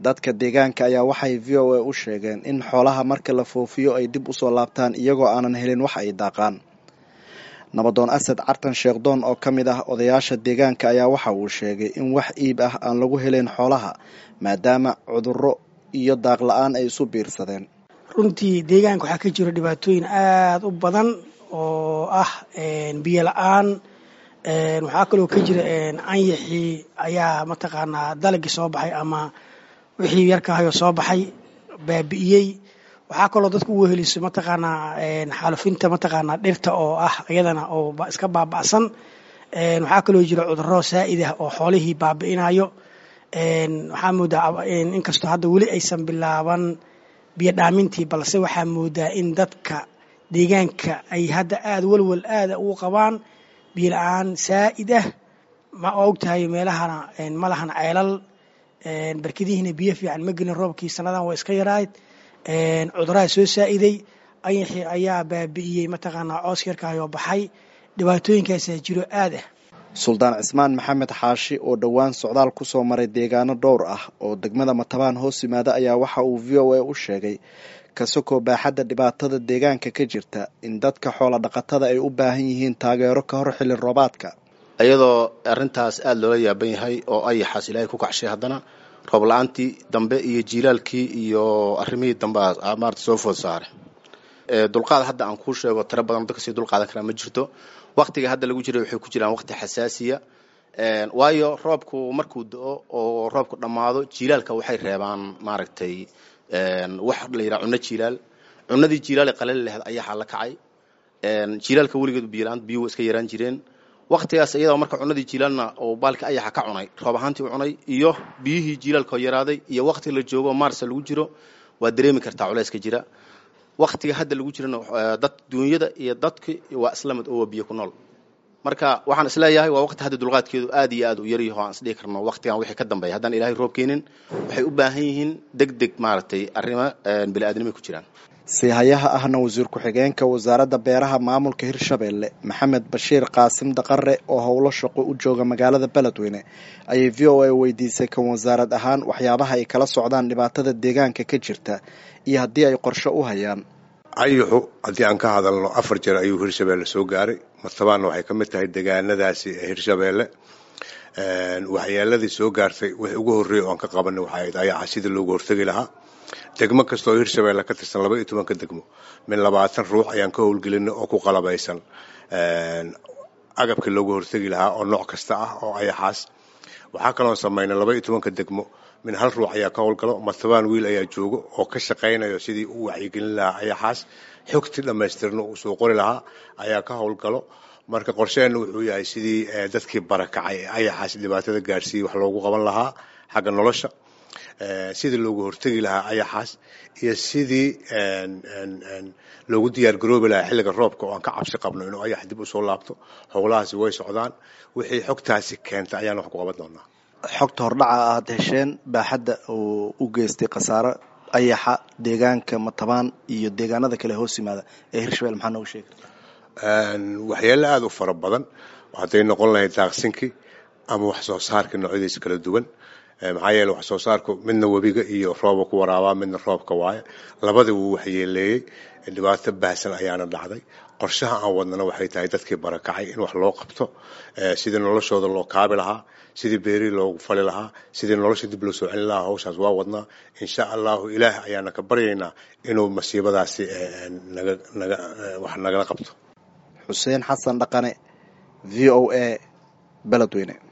dadka deegaanka ayaa waxay v o a u sheegeen in xoolaha marka la foofiyo ay dib usoo laabtaan iyagoo aanan helin wax ay daaqaan nabadoon asad cartan sheekhdoon oo ka mid ah odayaasha deegaanka ayaa waxa uu sheegay in wax iib ah aan lagu helayn xoolaha maadaama cudurro iyo daaq la-aan ay isu biirsadeen runtii deegaanka waxaa ka jiro dhibaatooyin aada u badan oo ah biyo la-aan waxaa kaloo ka jira anyaxii ayaa mataqaanaa dalagii soo baxay ama wixii yarkaahayoo soo baxay baabi'iyey waxaa kaloo dadku u weheliso mataqaanaa xaalufinta mataqaanaa dhirta oo ah iyadana oo iska baaba'san waxaa kaloo jira cudurro saa'id ah oo xoolihii baabi'inayo waxaa moodaa inkastoo hadda weli aysan bilaaban biyo dhaamintii balse waxaa moodaa in dadka deegaanka ay hadda aada walwal aada ugu qabaan biyo la-aan saa'id ah ma ogtahay meelahana ma lahan ceelal barkadihiina biyo fiican ma gelin roobkii sannadan waa iska yarayd cuduraha soo saa'iday ayaxii ayaa baabi'iyey mataqaanaa coos yarkaayoo baxay dhibaatooyinkaasaa jiro aad ah suldaan cismaan maxamed xaashi oo dhowaan socdaal ku soo maray deegaano dhowr ah oo degmada matabaan hoos yimaada ayaa waxa uu v o a u sheegay kasakoo baaxadda dhibaatada deegaanka ka jirta in dadka xoola dhaqatada ay u baahan yihiin taageero ka hor xilli roobaadka iyadoo arrintaas aada loola yaaban yahay oo ayaxaas ilaahay ku kacshay haddana roob la-aantii dambe iyo jiilaalkii iyo arrimihii dambe maarata soo food saare dulqaad hadda aan kuu sheego tiro badan dadka sii dulqaadan karaa ma jirto waktiga hadda lagu jiray waxay ku jiraan waqti xasaasiya waayo roobku markuu do-o oo roobku dhammaado jiilaalka waxay reebaan maaragtay wax la yidhaha cunno jiilaal cunadii jiilaal ee qalali laheyd ayaxaa la kacay jiilaalka weligeed biyola-aan biyuhu iska yaraan jireen waktigaas iyadoo marka cunadii jiilaalna oo baalka ayaxa ka cunay roob ahaantii u cunay iyo biyihii jiilaalka oo yaraaday iyo waktiga la joogo maarsa lagu jiro waa dareemi kartaa culayska jira waktiga hadda lagu jirana dad duunyada iyo dadki waa islamid oo waa biyo ku nool marka waxaan isleeyahay waa waqti hadda dulqaadkeedu aad iyo aad u yaryaho aan isdhihi karno waqtigan wixii ka dambeeya haddaan ilaahay roob keenin waxay u baahan yihiin deg deg maaragtay arrimo bini-aadnimay ku jiraan siihayaha ahna wasiir ku-xigeenka wasaaradda beeraha maamulka hirshabeelle maxamed bashiir qaasim daqare oo howlo shaqo u jooga magaalada beledweyne ayay v o a weydiisay kan wasaarad ahaan waxyaabaha ay kala socdaan dhibaatada deegaanka ka jirta iyo haddii ay qorshe u hayaan ayaxu haddii aan ka hadalno afar jeer ayuu hirshabeelle soo gaaray martabaanna waxay ka mid tahay degaanadaasi ee hirshabeelle waxyeeladii soo gaartay wixii ugu horreeyay oan ka qabanay waxay ahayd ayaxa sidii loogu hortegi lahaa degmo kastaoo hirshabeelle ka tirsan laba iyo tobanka degmo min labaatan ruux ayaan ka howlgelinay oo ku qalabaysan agabkii loogu hortegi lahaa oo nooc kasta ah oo ayaxaas waxaa kaloon samaynay laba iyo tobanka degmo min hal ruux ayaa ka howlgalo martabaan wiil ayaa joogo oo ka shaqaynayo sidii u wacyigelin lahaa ayaxaas xogtii dhammaystirna uu soo qori lahaa ayaa ka howlgalo marka qorsheenna wuxuu yahay sidii dadkii barakacay ee ayaxaas dhibaatada gaarsiiyey wax loogu qaban lahaa xagga nolosha sidii loogu hortegi lahaa ayaxaas iyo sidii loogu diyaar garoobi lahaa xilliga roobka oo aan ka cabsi qabno inuu ayax dib usoo laabto howlahaasi way socdaan wixii xogtaasi keentay ayaan wax ku qaban doonaa xogta hordhaca aad hesheen baaxadda oo u geystay khasaaro ayaxa deegaanka matabaan iyo deegaanada kale hoos yimaada ee hirshabelle maxaa noogu sheegi waxyaale aada u fara badan hadday noqon lahayd daaqsinkii ama wax soo saarkii noocyadiisa kala duwan maxaa yeele wax soo saarku midna webiga iyo rooba ku waraabaa midna roobka waaye labadii wuu waxyeeleeyey dhibaato baahsan ayaana dhacday qorshaha aan wadnana waxay tahay dadkii barakacay in wax loo qabto sidii noloshooda loo kaabi lahaa sidii beerihii loogu fali lahaa sidii nolosha dib loo soo celin lahaa hawshaas waa wadnaa insha allahu ilaah ayaana ka baryaynaa inuu masiibadaasi naga naga wax nagala qabto xuseen xasan dhaqane v o a beledweyne